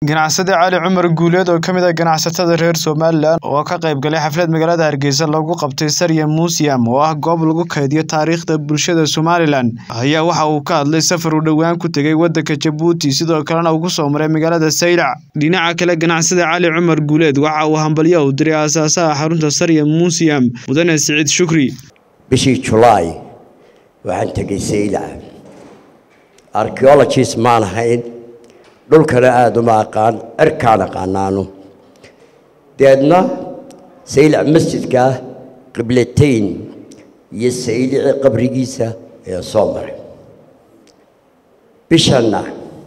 Ganacsade Cali Cumar Guuleed oo ka mid ah ganacsatada reer Somaliland oo ka qayb galay xaflad magaalada Hargeysa lagu qabtay Sarya Museum oo ah goob lagu kaydiyo taariikhda bulshada Somaliland ayaa waxa uu ka hadlay safar uu dhowaan ku tegay wadanka Jabuuti sidoo kalena uu ku soo maray magaalada Saylac dhinaca kale ganacsade Cali Cumar Guuleed waxa uu hambalyo u diray aasaasaha xarunta Sarya Museum mudane Siciid Shukri bishii julaay waxaan tegay saylac archaeologist maan ahayn dhulkana aada uma aqaan cirkaan aqaanaano deedna saylac masjidka qiblatayn iyo saylici qabrigiisa ayaa soo maray bishanna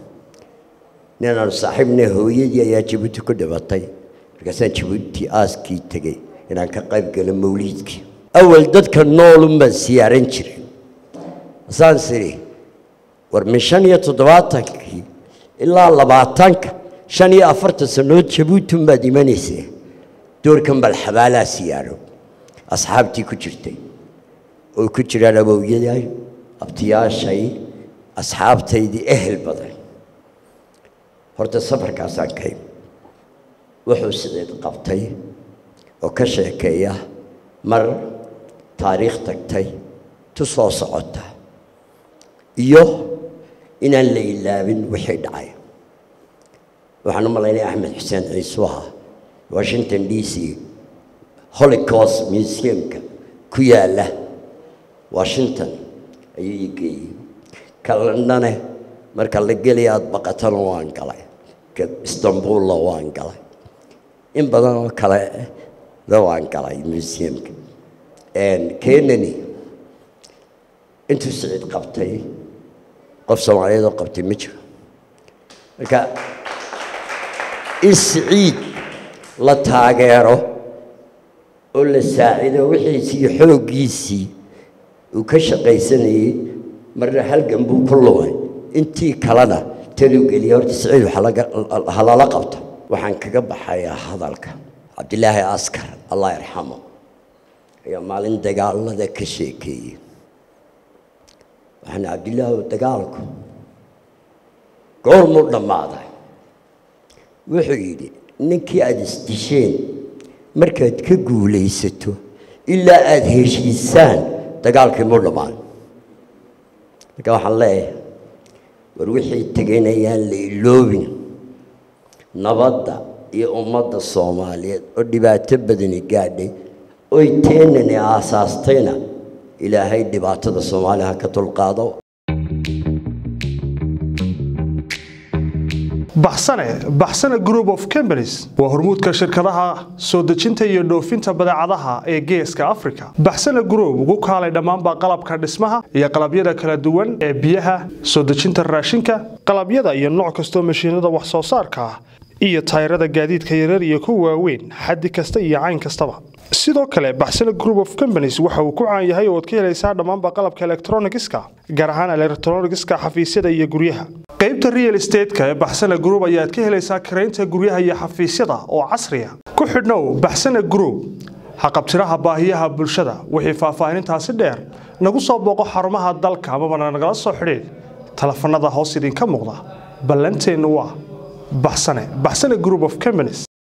ninaanu saaxiibna hooyadii ayaa jabuuti ku dhibatay markaasaan jabuuti aaskii tegey inaan ka qayb galo mawliidkii awal dadka noolun baan siyaaran jiray asaan siri war min shan iyo toddobaatankii ilaa labaatanka shan iyo afartan sannood jabuutin baad imanaysee doorkan bal xabaalaa siyaaro asxaabtii ku jirtay oo ku jiraan awowyaday abtiyaashay asxaabtaydii ehel badan horta safarkaasaan kay wuxuu sideed qabtay oo ka sheekeeya mar taariikh tagtay tu soo socota iyo inaan la ilaabin wixii dhacay waxaan u malaynaya axmed xuseen ciisu ahaa washington d c holocaust museumka ku yaalla washington ayuu ii geeyey kalandhane marka la gelaya aada baqatana waan galay istanbuulla waan galay in badan oo kale da waan galay museumka kenani intuu siciid qabtay qof soomaaliyeed oo qabtay ma jiro marka in siciid la taageero oo la saacido wixiisii iyo xooggiisii uu ka shaqaysanayey marna halgan buu ku lumay intii kalena taluu geliyay horta siciid ha lala qabto waxaan kaga baxayaa hadalka cabdilaahi askar allah yarxamo ayaa maalin dagaalada ka sheekeeyey waxaan cabdillaahi dagaalku goormuu dhammaaday wuxuu yidhi ninkii aada isdisheen markaad ka guulaysato ilaa aada heshiisaan dagaalkii muu dhammaan marka waxaan leeyahay war wixii teganayaan la iloobin nabadda iyo ummadda soomaaliyeed oo dhibaato badani gaadhay oy teenani aasaastayna ilaahay dhibaatada soomaaliya ha ka dulqaado baxsane baxsane group of companies waa hormuudka shirkadaha soo dejinta iyo dhoofinta badeecadaha ee geeska africa baxsane group ugu kaalay dhammaanba qalabka dhismaha iyo qalabyada kala duwan ee biyaha soo dejinta raashinka qalabyada iyo nooc kastoo mashiinada wax soo saarka ah iyo tayrada gaadiidka yarar iyo kuwa waaweyn xaddi kasta iyo cayn kastaba sidoo kale baxsane group of companies waxa uu ku caan yahay oo ad ka helaysaa dhammaanba qalabka elektronigiska gaar ahaan elektronigiska xafiisyada iyo guryaha qaybta real estateska ee baxsane group ayaad ka helaysaa karaynta guryaha iyo xafiisyada oo casriya ku xidhnow baxsane group haqabtiraha baahiyaha bulshada wixii faahfaahinintaasi dheer nagu soo booqo xarumaha dalka amabana nagala soo xidhiid telefanada hoos idinka muuqda ballanteennu waa baxsane baxsane group of companies